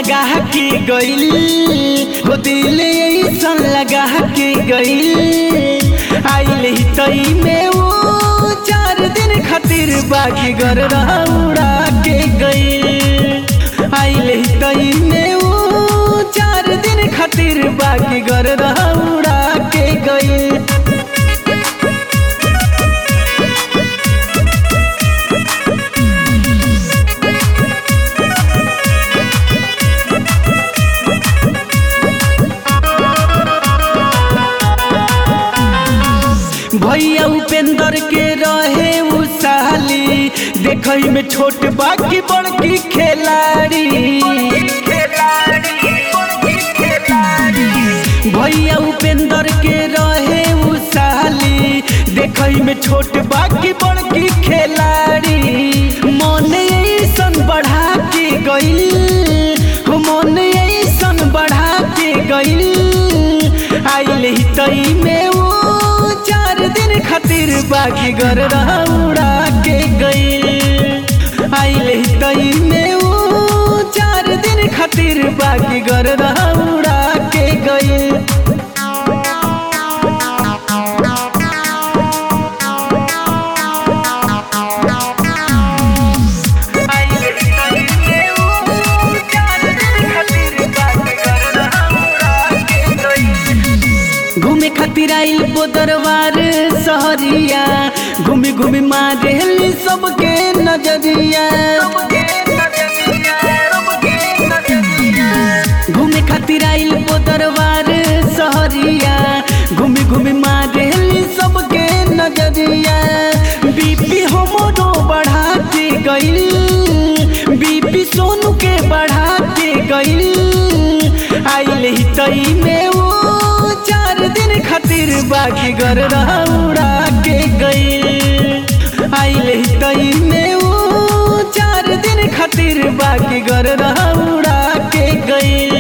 लगा के गइल हो दिल ऐसन लगा के गइल आइल ही तई में वो चार दिन खातिर बाकी घर उड़ा के गइल आइल ही तई में वो चार दिन खातिर बाकी घर उड़ा के गइल भैया उपेंद्र के रहे उ साली देखई में छोट बाकी बड़की खिलाड़ी भैया उपेंद्र के रहे उ साली देखई में छोट बाकी बड़की खिलाड़ी मन ऐसन बढ़ा के गइल हो मन ऐसन बढ़ा के गइल आइल ही तई में वो चार दिन खातिर बाकी घर उड़ा के गइल आइल ही तई में वो चार दिन खातिर बाकी घर उड़ा के गइल घूमे खातिर आइल बोदरवार सहरिया घूमी घूमी मारेली सबके नजरिया घूमे खातिर आइल बोदरवार सहरिया घूमी घूमी मारेली सबके नजरिया बीपी हमरो बढ़ा के गइल बीपी सोनू के बढ़ा के गइल आइल ही तई में वो चार दिन खातिर बाकी घर उड़ा के गइल आइल ही तई में वो चार दिन खातिर बाकी घर उड़ा के गइल